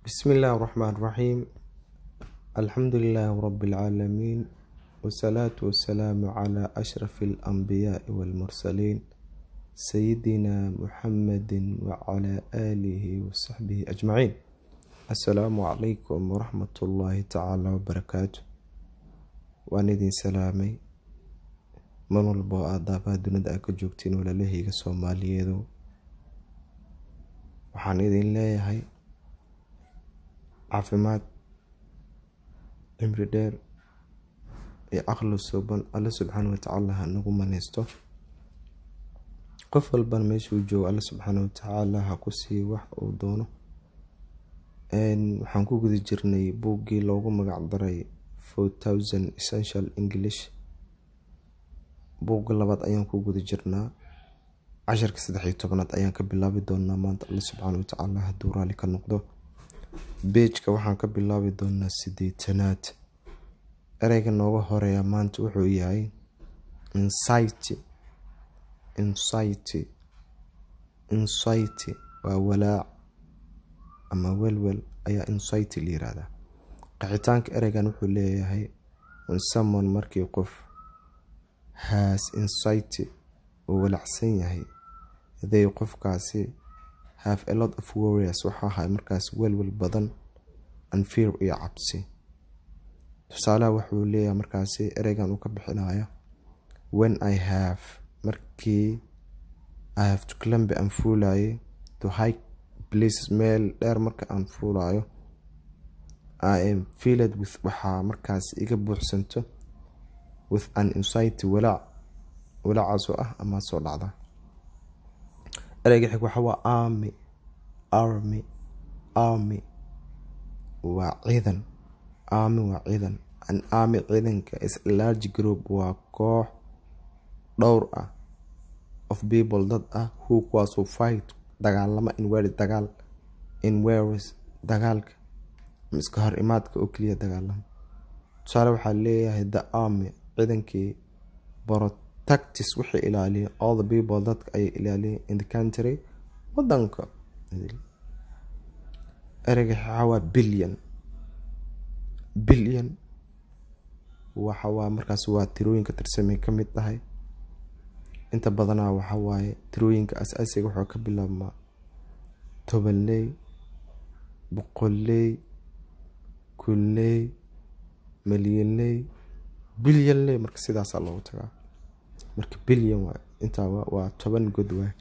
بسم الله الرحمن الرحيم الحمد لله رب العالمين والصلاة والسلام على أشرف الأنبياء والمرسلين سيدنا محمد وعلى آله وصحبه أجمعين السلام عليكم ورحمة الله تعالى وبركاته waan idin salaamay mar walba oo aad daafaha dunida aa ka joogtiin walaalahayga soomaaliyeedu waxaan idin leeyahay caafimaad cimri dheer iyo aqli suuban alle subxaana watacaala ha nagu maneysto qof walbana meeshuu joogo alle subxaana watacaala ha ku sii wax uu doono waxaan ku guda jirnay buuggii loogu magac daray essential english buugga labaad ayaan ku guda jirnaa casharka saddex iyo tobanaad ayaan ka bilaabi doonaa maanta alle subxaana watacaala hadduu raali ka noqdo beejka waxaan ka bilaabi doonaa sideetanaad ereyga nooga horeeya maanta wuxuu yahay insity insity insity waa walaac ama welwel ayaa insity la yiraahdaa qaxitaanka ereygan wuxuu leeyahay unsamon markii qof has insity uu walacsan yahay they qofkaasi have a lot of warriors waxaa ahay markaas welwel badan and fear iyo cabsi tusaalaha wuxuu leeyahay markaasi ereygan uu ka bixinayo when i have markii i have to climb aan fuulaye to high places meel dheer marka aan fuulayo I am filled with waxaa markaas iga buuxsanto with an insity walaac walaacaasoo ah ama soo dhacda ereyga xig waxa waa army army army waa ciidan army waa ciidan an army ciidanka is a large group waa koox dhowr ah of people dad ah who kuwaasoo fight dagaalama in weri dagaal in weris dagaalka iska hor imaadka oo keliya dagaalama tusaale waxaa leeyahay the army ciidankii protectis waxay ilaaliya all the people dadka ayay ilaaliya in the country wadanka ereyga waxawaa billion billion waxawaa markaas waa tirooyinka tirsamay ka mid tahay inta badanaa waxawaaye tirooyinka as-aasiga waxaa ka bilaabmaa tobanley boqolley kulley malyanley bilyanley marka sidaasaa loogu tagaa marka bilyan waa intaa waa toban god waay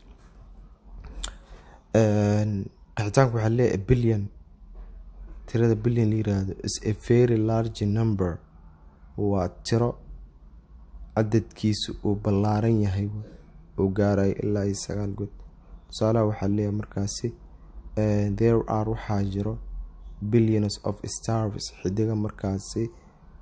qaxitaanku waxaa leeyahay bilyan tirada bilyan la yiraahdo is a very large number waa tiro cadadkiisu uu ballaaran yahay uu gaarayo ilaa iyo sagaal god tusaalaha waxaa leeyahay markaasi there are waxaa jiro billions of stars xidiga markaasi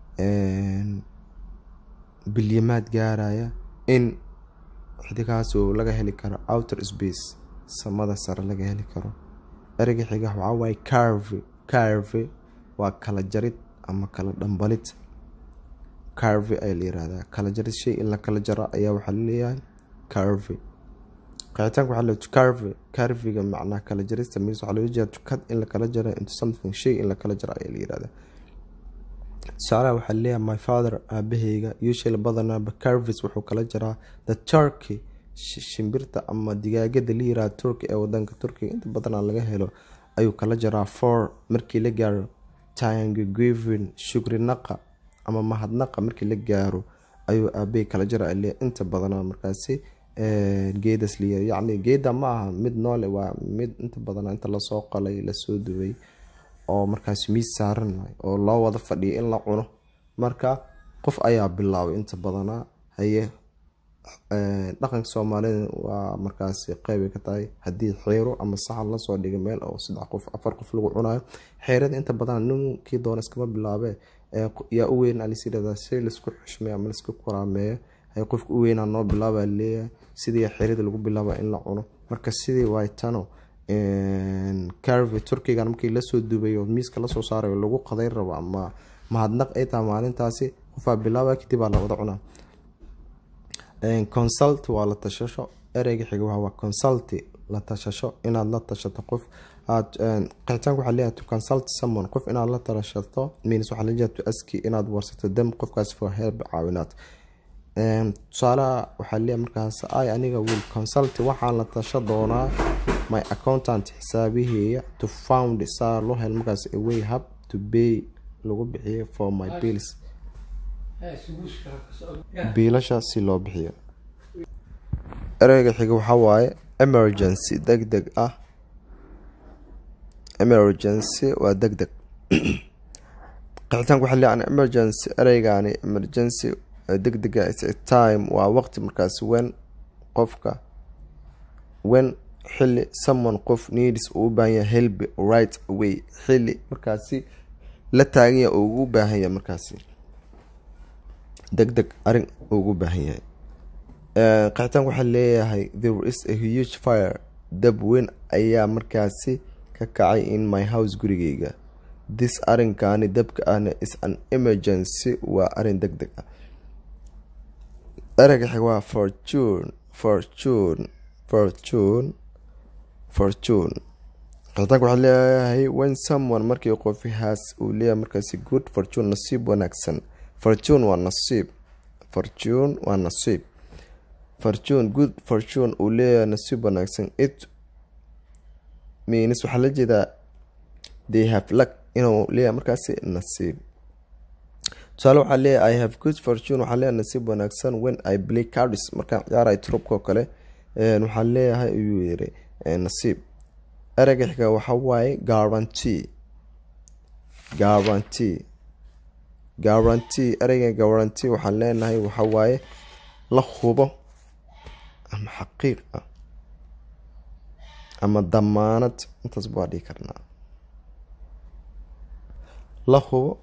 bilyamaad gaaraya in xidigaasoo laga heli karo outer space samada sare laga heli karo ereyga xiga waxaa waaye carve carve waa kala jarid ama kala dhambalid carve ayaa la yirahdaa kala jarid shay in la kala jaro ayaa waxaa laleeyahay carve qaxitaanka waxaa leeyahay carve carviga macnaa kala jarista means waxaa loola jeeda to cut in la kala jaro into something shay in la kala jaro ayaa la yirahdaa tusaalaha waxaa leeyahay my father aabahayga usually badanaaba carvis wuxuu kala jaraa the turkey shimbirta ama digaagada la yiraahdo turkey ee wadanka turkiga inta badanaa laga helo ayuu kala jaraa for markii la gaaro tangivin shukri naqa ama mahadnaqa markii la gaaro ayuu aabahey kala jara leeyahay inta badanaa markaasi geedas liya yacni geeda ma aha mid noole waa mid inta badan inta lasoo qalay lasoo dubay oo markaas miis saaran oo loo wada fadhiyo in la cuno marka qof ayaa bilaabay inta badanaa haye dhaqanka soomaalida waa markaasi qeybay ka tahay haddii xeero ama saxan lasoo dhigay meel oo saddex qof afar qof lagu cunayo xeerada inta badan ninkii doona iskama bilaabe yaa u weyn alisirada si laisku xushmeeyo ama laisku koraameeyo hay qofka u weynaa noo bilaaba leeyahay sidii xerida lagu bilaaba in la cuno marka sidii waytano carve turkigan markii lasoo dubayo miiska lasoo saarayo lagu qaday rabo ama mahadnaq ay tahay maalintaasi qofaa bilaaba kadib aa la wada cunaa consult waa la tashasho ereyga xiga waa consulti la tashasho inaad la tashato qof aad qixitaanka waxaa leeyahay to consult someone qof inaad la talashato means waxaa leeyahay to aski inaad warsato dem qofkaas for help caawinaad tusaalaha waxaa leeyahay markaas i aniga will consult waxaan la tasha doonaa my accountant xisaabiheeya to found saa loo hel markaas away hub to pay lagu bixiyo for my bills biilasha si loo bixiyo ereyga xiga waxaa waaye emergency deg deg ah emergency waa deg deg qixitaanka waxaa leeyahay emergency ereygaani emergency deg dega is a time waa waqti markaas wen qofka wen xili someone qof needs uu u baahan yahay help right away xili markaasi la taaganya uu ugu baahan yahay markaasi deg deg arin ugu baahan yahay qixitaanka waxaa leeyahay there is a huge fire dab weyn ayaa markaasi ka kacay in my house gurigeyga this arinkaani dabka ahna is an emergency waa arin deg deg ah ereyga xig waa fortune fortune fortune fortune qixitaanka waxaa leeyahay when someone markii qofi haas uu leeyahay markaasi good fortune nasiib wanaagsan fortune waa nasiib fortune waa nasiib fortune good fortune uu leeyahay nasiib wanaagsan it means waxaa la jeedaa they have luck inuu leeyahay markaasi nasiib tusaale waxaa leeyahay i have good fortune waxaa leeyahay nasiib wanaagsan when i play cards markaan ciyaaray trubka oo kale waxaa leeyahay ayuu yiri nasiib ereyga xiga waxa waaye guarantee guarantee guarantee ereyga guarantee waxaan leenahay waxa waaye la hubo ama xaqiiq ah ama damaanad intaas waa dhihi karnaa la hubo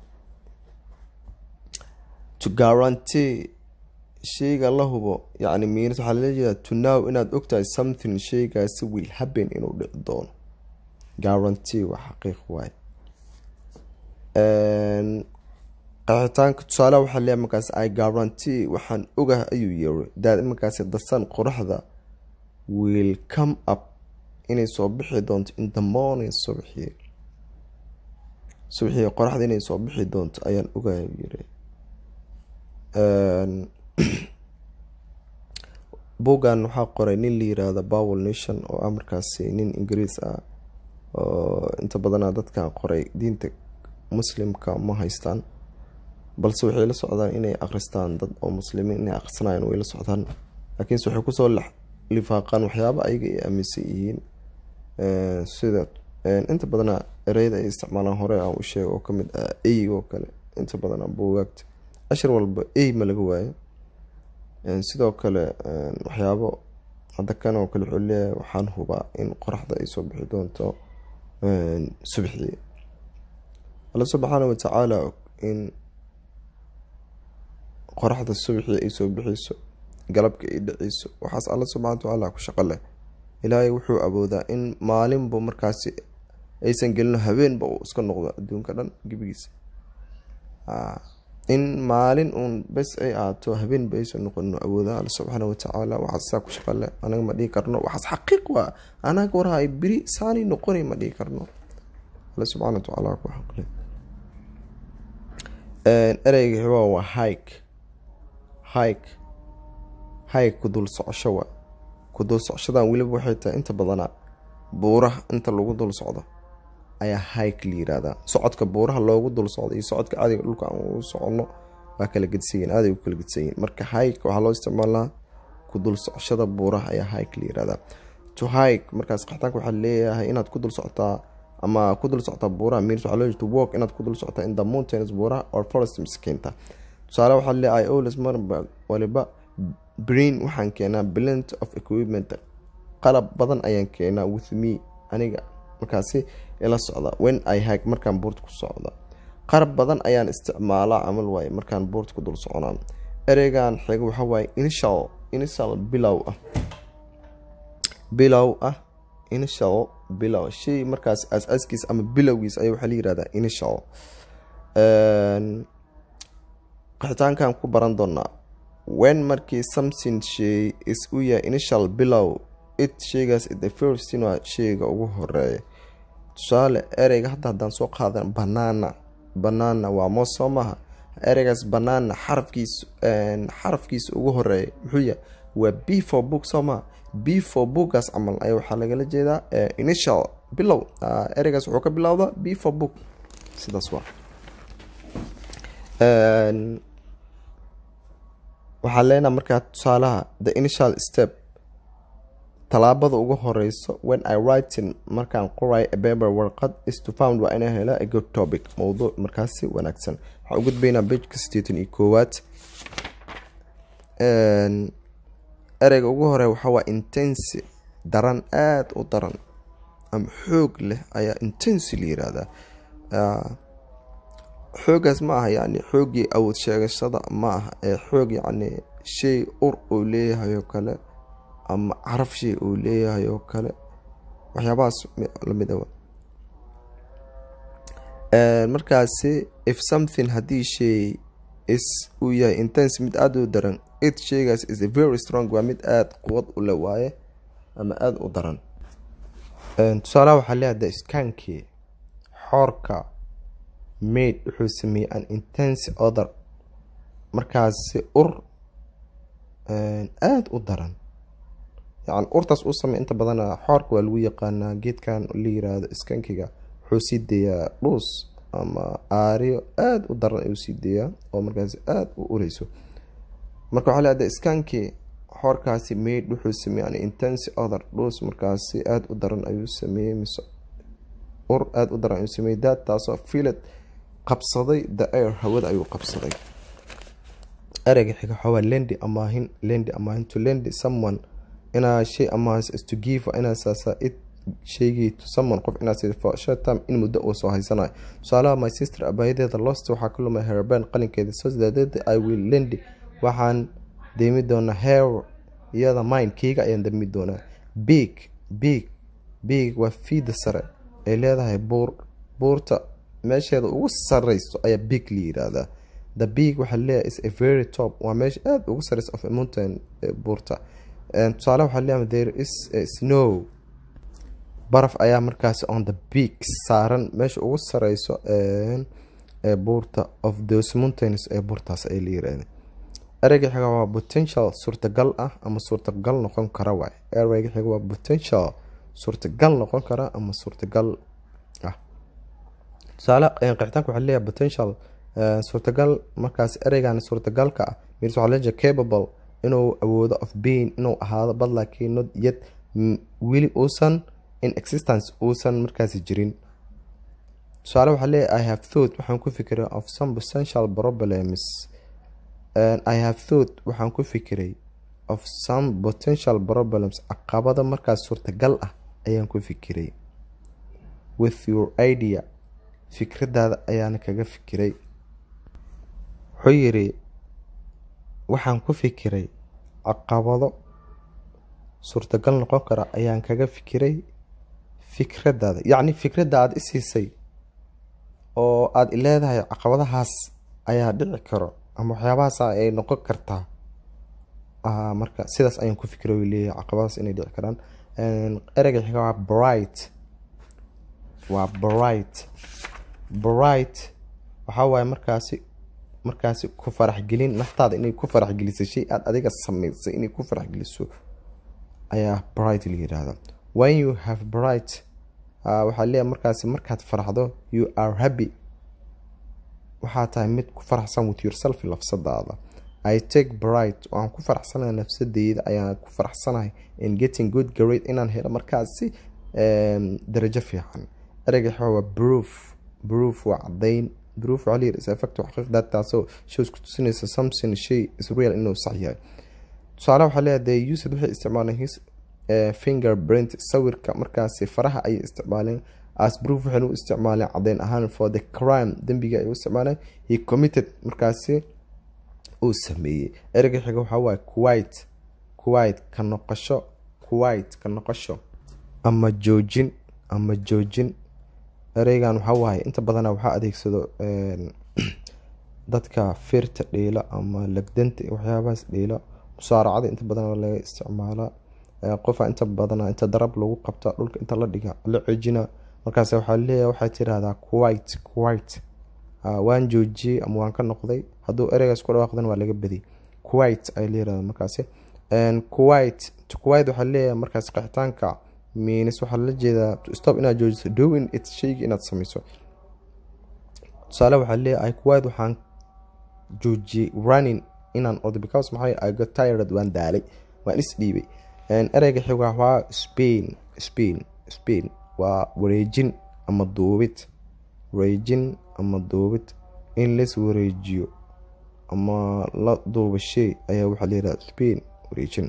to guarantee sheyga la hubo yacni miinas waxaa lala jeedaa to now inaad ogtahay something sheygaasi will happen inuu dhici doono guarantee waa xaqiiq waaye qaxitaanka tusaaleha waxaa leeyahay markaas i guarantee waxaan ogah ayuu yiri daad markaasi dasan qoraxda will come up inay soo bixi doonto in the morning subaxii subaxii qoraxda inay soo bixi doonto ayaan ogah yiri boggan waxaa qoray nin la yiraahdo bowel nation oo ah markaasi nin ingiriis ah oo inta badana dadkan qoray diinta muslimka ma haystaan balse waxay la socdaan inay akhristaan dad oo muslimiin inay akhrisanayan way la socdaan laakiinse waxay kusoo lifaaqaan waxyaaba ayaga ay aaminsan yihiin sida inta badana ereyada ay isticmaalaan hore aan u sheego oo kamid ah ey oo kale inta badana buugaagta cashir walba ey ma laga waayo sidoo kale waxyaabo hadda kan oo kale wuxuu leeyahay waxaan hubaa in qoraxda ay soo bixi doonto subaxii alla subxaana watacaala in qoraxda subaxii ay soo bixiyso galabka ay dhaceyso waxaas alla subxana watacaala ku shaqo leh ilaahay wuxuu awoodaa in maalinba markaasi aysan gelino habeenba uu iska noqdo adduunka dhan gebigiisa in maalin uun bes ay ahaato habeenba aysan noqono awoodaha alla subxaana watacaala waxaas saa ku shaqo leh anaga ma dhihi karno waxaas xaqiiq waa anaga warhay beri saani noqonay ma dhihi karno alla subxana watacaala ku xaqle ereyga xibaa waa hike hike hike ku dul socosho waa ku dul socoshadan weliba waxay tahay inta badana buuraha inta lagu dul socdo ayaa hike la yiraahdaa socodka buuraha loogu dul socdo iyo socodka caadiga dhulka aan ugu soconno waa kala gedsayiin aaday u kala gedsayiin marka hike waxaa loo isticmaalaa ku dul socoshada buuraha ayaa hike la yirahdaa to hike markaas qaxtaanka waxaa leeyahay inaad ku dul socotaa ama ku dul socotaa buuraha means waxaa loo to walk inaad ku dul socotaa in the mountains buuraha or forest miskiinta tusaale waxaa leeyahay always mar waliba brain waxaan keenaa blend of equipment qalab badan ayaan keenaa with me aniga markaasi ila socda when i hike markaan buurta ku socda qarab badan ayaan isticmaalaa camal waaye markaan buurta ku dul soconaa ereygan xiga waxa waaye initial initial bilow ah bilow ah initial bilow shay markaas aas-aaskiis ama bilowgiis ayaa waxaa la yirahdaa initial qaxitaankan ku baran doonaa when markii something shay is u yahay initial bilow it sheygaas the first waa sheyga ugu horeeya tusaale ereyga hadda haddaan soo qaadan banana banana waa moos soo maaha ereygaas banana xarafkiis xarafkiisa ugu horeeya muxuu yahay waa b for book soo maha b for bookgaas camal ayaa waxaa lagala jeedaa initial bilow ereygaas wuxuu ka bilowdaa b for book sidaas waa waxaa leenaha markaa tusaalaha the initial step tallaabada ugu horeyso when i writing markaan qorayo a paper warqad is to found waa inaan hela a good topic mowduuc markaasi wanaagsan waxaan u gudbaynaa bejka sideetan iyo koowaad ereyga ugu hore waxaa waa intensi daran aada u daran ama xoog leh ayaa intensi la yiraahdaa xoogaas ma aha yani xoogii awood sheegashada ma aha ee xoog yacni shay ur uu leeyahay oo kale ama caraf shay uu leeyahay oo kale waxyaabahaas lamid awa markaasi if something haddii shay is uu yahay intense mid aada u daran it shaygaas is a very strong waa mid aada quwad u le waaye ama aada u daran tusaalaha waxaa leeyahay iskaankii xoorka maid wuxuu sameeyey an intense other markaasi ur aada u daran yani urtaas uu sameey inta badan xoorka waa lagu yaqaanaa geedkan la yiraahdo iskankiga wuxuu sii deeyaa dhuus ama aariyo aada u daran ayuu sii deeyaa oo markaasi aada u ureyso marka waxaa leedahay iskaankii xoorkaasi maid wuxuu sameeyey an intense other dhuus markaasi aada u daran ayuu sameeyey mise ur aada u daran ayuu sameeyey daad taasoo filed qabsaday the air hawada ayuu qabsaday ereyga xiga waxaa waa lendi amaahin lendi amaahin to lendi someone inaa shay amaahis is to give inaa saasa it shaygii to someone qof inaa sida for short time in muddo uu soo haysanayo tusaalaha my sister abaayadeeda lost waxaa ka lumay herben qalinkeeda so daadeeda i will lendi waxaan deemi doonaa hair iyada mine keyga ayaan deemi doonaa big big big waa fiida sare ay leedahay buur buurta meesheeda ugu sareyso ayaa big la yiraahdaa the big waxaa leeyahay is a very top waa meesha aada ugu sareysa of a mountain buurta tusaale waxaa leeyahay there is a snow baraf ayaa markaasi on the big saaran meesha ugu sareyso ee buurta of those mountains ee buurtaas ay la yiraahda ereyga xiga waa potential suurtagal ah ama suurtagal noqon kara waay ereyga xiga waa potential suurtagal noqon kara ama suurtagal ah tusaale qixitaanka waxaa leeyahay potential suurtagal markaas ereygan suurtagalka ah mirs waxaa leeyahay capable inuu awoodo of being inuu ahaado bad laakiin not yet weli uusan in existence uusan markaasi jirin tusaale waxaa leeyahay i have thought waxaan ku fikiray of some potential problems i have thought waxaan ku fikiray of some potential problems caqabada markaas suurtagal ah ayaan ku fikiray with your idea fikradaada ayaana kaga fikiray wuxuu yiri waxaan ku fikiray caqabado suurtagal noqon kara ayaan kaga fikiray fikradaada yacni fikradda aada isiisay oo aada ileedahay caqabadahaas ayaa dhici karo ama waxyaabahaas ay noqon kartaa marka sidaas ayaan ku fikiray u leeyahay caqabadahaas inay dhici karaan ereyga xiga waa bright waa bright bright waxaa waaye markaasi markaasi ku faraxgelin naftaada inay ku faraxgeliso shay aada adiga sameysay inay ku faraxgeliso ayaa bright la yiraahda when you have bright waxaa leeyahay markaasi markaad faraxdo you are happy waxaa tahay mid ku faraxsan with yourself lafsadaada i take bright waan ku faraxsanahay nafsadeyda ayaan ku faraxsanahay in getting good grade inaan helo markaasi darajo fiican ereyga xaa waa proof proof waa caddayn proof waxaa layiri is effect xaqiiqda taasoo shows ku tusinaysa something shay is real inuu sax yahay tusaale waxaa leeyahay they used waxay isticmaaleen his fingerprint sawirka markaasi faraha ayay isticmaaleen as proof waxayna u isticmaaleen caddeyn ahaan for the crime dembiga ay u isticmaaleen he committed markaasi uu sameeyey ereyga xiga waxaa waaye kuwait kuwait ka noqosho kuwait ka noqosho ama joojin ama joojin ereygan waxaa waaye inta badana waxaa adeegsado dadka firta dhiila ama lagdanta waxyaabahaas dhiila musaaracada inta badan laga isticmaala qofa inta badana inta darab lagu qabta dhulka inta la dhiga la cejina markaas waxaa leeyahay waxaa tirahdaa quite quite waan joojiyey ama waan ka noqday hadduu ereygaas ku dhawaaqdan waa laga badiyay quite ay leeyahay markaasi quite to quite waxaa leeyahay markaas qixitaanka means waxaa la jeedaa to stop inaad joojiso doing it shayga inaad sameyso tusaale waxaa leeyahay quite waxaan joojiyey running inaan ordo because maxay I got tired waan daalay waan is dhiibay ereyga xiga waa spain spain spain waa wareejin ama duubid wareejin ama duubid in las wareejiyo ama la duuba shay ayaa waxaa layidhaha spain wareejin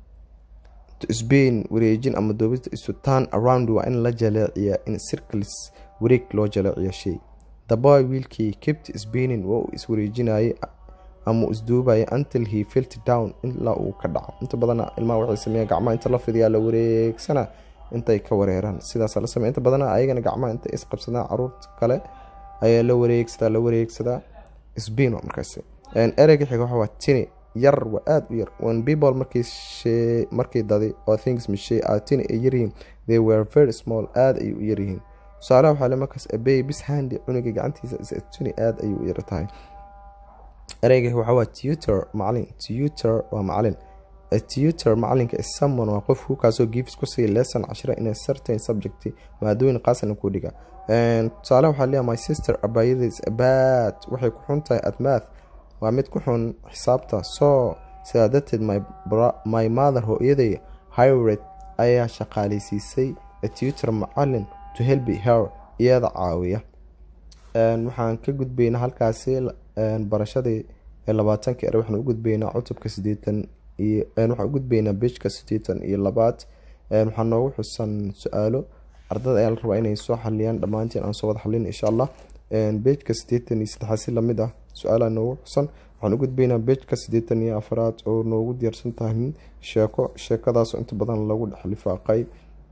spain wareejin ama duubid isu turn around waa in la jaleeciya in circles wareeg loo jaleeciyo shay the boy wiilkii kept spaining waa uu iswareejinayay ama isduubaya until he felt down ilaa uu ka dhaco inta badana ilmaha waxay sameeyaan gacmaha inta la fidiyaa la wareegsana intay ka wareeraan sidaas la sameeya inta badana ayagana gacmaha intay isqabsadaan caruurta kale ayaa la wareegsadaa la wareegsadaa sbino markaas ereyga xiga waxa waa tini yar waa aada u yar when people markay shee markay dadi oo things mishay are tini ay yaryihiin they were very small aada ayay u yaryihiin tusaalaha waxaa le markaas abey bis handi cunuga gacantiisa is tini aada ayay u yar tahay ereyga waxaa waa tutor macalin tutor waa macalin a tutor macalinka is someone waa qof kukaasoo gives ku siiya lesson cashira in a certain subject maadooyin qaasana ku dhiga tusaale waxaa leeyahay my sister abayada is bad waxay ku xun tahay at math waa mid ku xun xisaabta so sidaa darteed my, my mother hooyaday hired ayaa shaqaaleysiisay a tutor macalin to help her iyada caawiya waxaan ka gudbaynaa halkaasi barashadii labaatanka ere waxaan u gudbaynaa cutubka sideetan iyo waxaan u gudbaynaa bejka sideetan iyo labaad waxaa noogu xusan su-aalo ardada ayaa la rabaa inay soo xaliyaan dhammaantiin aan soo wada xalin insha allah bejka sideetan iyo saddexaad si lamid ah su-aalaha noogu xusan waxaan u gudbaynaa bejka sideetan iyo afaraad oo noogu diyaarsan tahay sheeko sheekadaasoo inta badan lagu dhex lifaaqay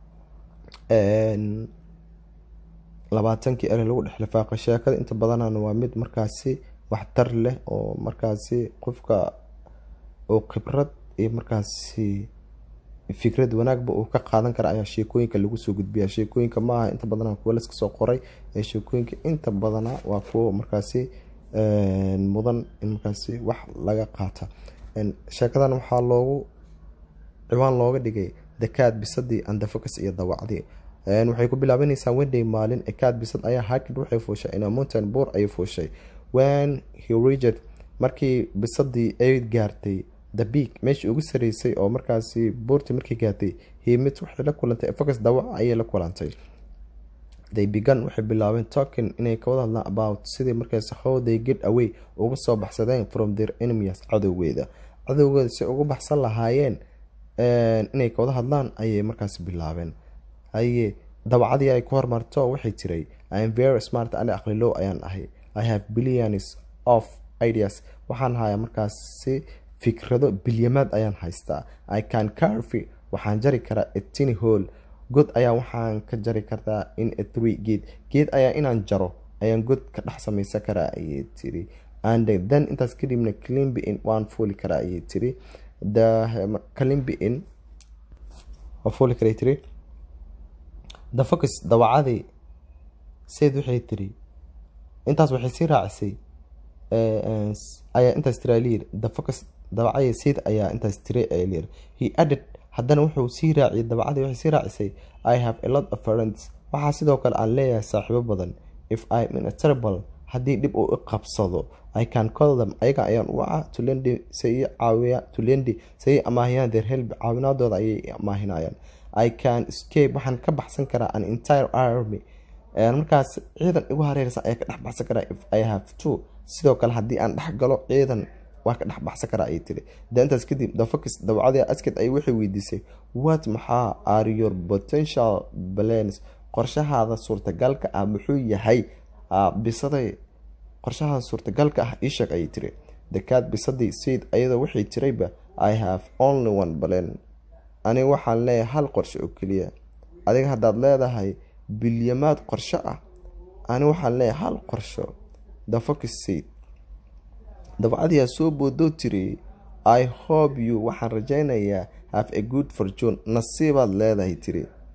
labaatankii ere lagu dhex lifaaqay sheekada inta badanana waa mid markaasi waxtar leh oo markaasi qofka oo khibrad iyo markaasi fikrad wanaagba uu ka qaadan kara ayaa sheekooyinka lagu soo gudbiya sheekooyinka maaha inta badana kuwa laska soo qoray ee sheekooyinka inta badana waa kuwo markaasi mudan in markaasi wax laga qaata sheekadan waxaa loogu ciwaan looga dhigay dakaad bisadii andafocus iyo dawacdii waxay ku bilaabanaysaa wenday maalin ekaad bisad ayaa hakid waxay fuushay ina mountain boor ayay fuushay when he reached markii bisadii ay gaartay the beak meeshii ugu sareysay oo markaasi buurtii markii gaartay himid waxay la kulantay focus dawac ayay la kulantay they began waxay bilaabeen talking inay ka wada hadlaan about sidii markaasi how they get away uga soo baxsadeen from their enemies cadowgeeda cadowgeeda si uga baxsan lahaayeen inay ka wada hadlaan ayay markaasi bilaabeen haye dabacadii ay ku hormarto waxay tiray im very smart ani aqlilow ayaan ahay i have billions of ideas waxaan hayaa markaasi fikrado bilyamaad ayaan haystaa i can carve waxaan jari karaa a tiny hole god ayaa waxaan ka jari kartaa in a three geed geed ayaa inaan jaro ayaan god ka dhex samaysan karaa ayay tiri and then intaas kadibna climbi in waan fuuli karaa ayay tiri the climbi in waa fuuli karay tiri the focus dawacadii sayd waxay tiri intaas waxay sii raacisay ayaa intaas tiri lyir the focus dabacadii sayd ayaa intaas tiri lyir he added haddana wuxuu sii raaciyay dabacadii waxay sii raacisay i have a lot of friends waxaa sidoo kale aan leeyahay saaxiibo badan if im in a terrible haddii dhib uu i qabsado i can call them ayaga ayaan u waca tulendi say caawiya tulendi say amaahiyaan their help caawinaadooda ayay amaahinayaan i can escape waxaan ka baxsan karaa an entire army markaas ciidan igu hareersan ayaa ka dhex baxsan karaa if i have to sidoo kale haddii aan dhex galo ciidan waa ka dhex baxsan karaa ayay tiri de intaas kadib dafakis dawcadii asked ay waxay weydiisay what maxaa are your potential plans qorshahaada suurtagalka ah muxuu yahay bisaday qorshahaada suurtagalka ah iisheeg ayay tiri dekaad bisadii sayd ayadoo waxay tirayba i have only one plan aniga waxaan leeyahay hal qorshe oo keliya adiga haddaad leedahay bilyamaad qorsho ah ani waxaan leeyahay hal qorsho dafakis sayd dabcadiyaa soo boodoo tiri i hope you waxaan rajaynayaa have a good fortune nasiibaad leedahay tiri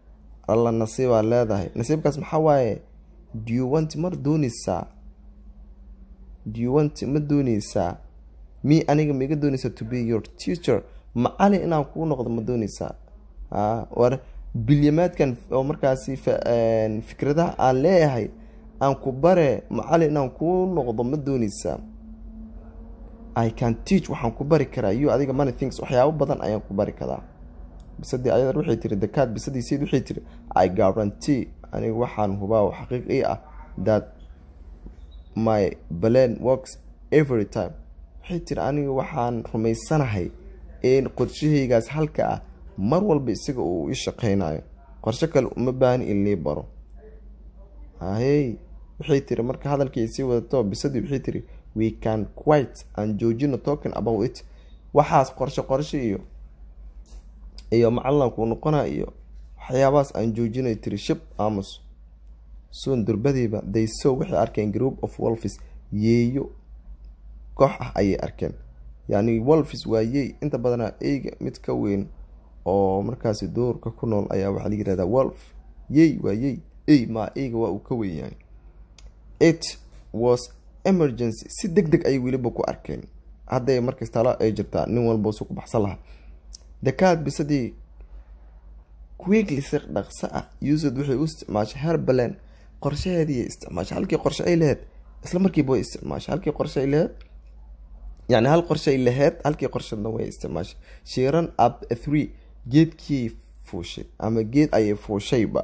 alla nasiibaa leedahay nasiibkaas maxaa waaye do you want ma dooneysaa do you want ma dooneysaa mi aniga maiga dooneysaa to be your teacher macalin inaan kuu noqdo ma dooneysaa a war bilyamaadkan oo markaasi fikradaha aan leeyahay aan ku bare macalin inaan kuu noqdo ma dooneysaa i can teach waxaan ku bari karaa you adiga money things waxyaabo badan ayaan ku bari karaa bisadii ayadar waxay tiri dakaad bisadii sayid waxay tiri i guarantee aniga waxaan hubaa oo xaqiiq ii ah that my plan works every time waxay tiri aniga waxaan rumaysanahay in qorshahaygaas halka ah mar walba isaga uu ii shaqeynayo qorshe kale uma baahni in lii baro ahey waxay tiri marka hadalkii sii wadato bisadii waxay tiri we can quite aan joojino talking about it waxaas qorshe qorshe iyo iyo macallan kuu noqona iyo waxyaabahaas aan joojinay tiri shib aamus soon durbadiiba they sow waxay arkeen group of wolfis yeeyo koox ah ayay arkeen yacni wolfis waa yey inta badanaa eyga mid ka weyn oo markaasi doorka ku nool ayaa waxaa la yihahdaa wolf yey waa yey ey maa eyga waa uu ka weyn yahay it was emergency si deg deg ayay weliba ku arkeen hadday markas talo ay jirtaa nin walba su ku baxsan lahaa dakaad bisadii quickly si dhaqso ah usad waxay u isticmaashay herbaland qorshaheediiy isticmaashay halkii qorshe ay laheyd isla markiiba way isticmaashay halkii qorshe ay laheyd yani hal qorshe ay laheyd halkii qorshena way isticmaashay shiiran up three geedkii fuushay ama geed ayay fuushayba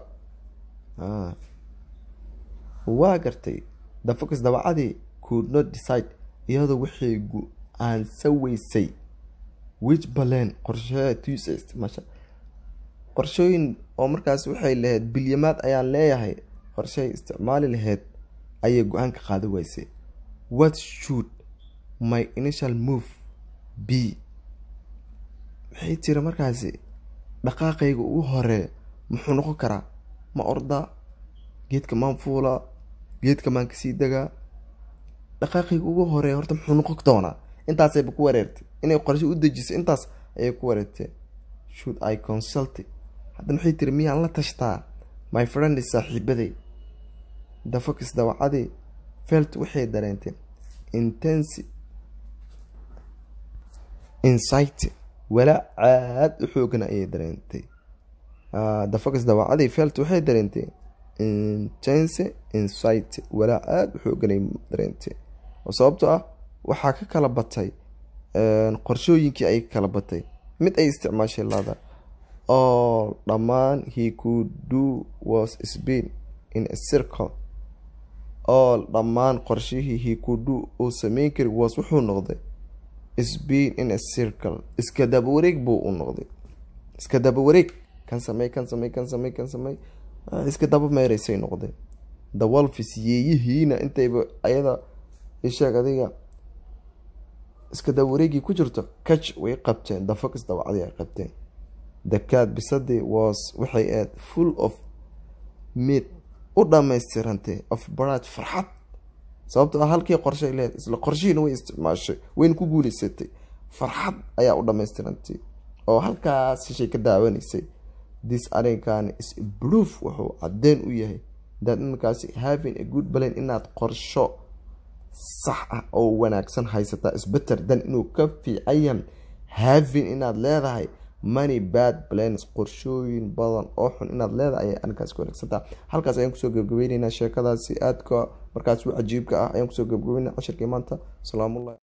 waa gartay the focus dabacadii could not decide iyadoo waxay go-aansa weysay which balan qorshaheed tusa isticmaasha qorshooyin oo markaas waxay lahayd bilyamaad ayaan leeyahay qorshahay isticmaali lahayd ayay go-aan ka qaada weysay what should my initial move b maxay tiri markaasi dhaqaaqayga ugu horee muxuu noqon karaa ma ordaa geedka maan fuulaa geedka maan kasii degaa dhaqaaqayga ugu horee horta muxuu noqon doonaa intaasayba ku wareertay inay qorshe u dejiso intaas ayay ku wareertay should i consult haddana waxay tiri miyaan la tashtaa my friend saaxiibaday the focus dawacadii felt waxay dareentay intensi insight walaa caad u xoogana ayay dareentay the focus dawacadii felt waxay dareentay intense insight walaa aada u xooganay dareentay oo sababto ah waxaa ka kala batay qorshooyinkii ay kala batay mid ay isticmaashay lada all dhammaan he could do was spin in a circle all dhammaan qorshihii he could do uu sameyn kari was wuxuu noqday spin in a circle iska daba wareeg buu u noqday iska daba wareeg kan samey kan samey kan samey kan samey iska daba meereysay noqday the wolfis yeeyihiina intayba ayada isheeg adiga iska daba wareegii ku jirto catch way qabteen the focus dawacdii ay qabteen the cat bisadii was waxay aad full of mid u dhamaystirantay of barad farxad sababto ah halkii qorshay lehed isla qorshihiina way isticmaashay wayna ku guuleysatay farxad ayaa u dhamaystirantay oo halkaas shishay ka daawanaysay this arrinkan is proof wuxuu caddeyn u yahay dad markaasi having a good plan inaad qorsho sax ah oo wanaagsan haysataa isbeter dan inuu ka fiicayan having inaad leedahay money bad plans qorshooyin badan oo xun inaad leedahay ayay arrinkaas ku wanaagsantaa halkaas ayaan kusoo gebgabayneynaa sheekadaasi aadka markaas u cajiibka ah ayaan kusoo gebgabeynaa cashirkii maanta salaamullahi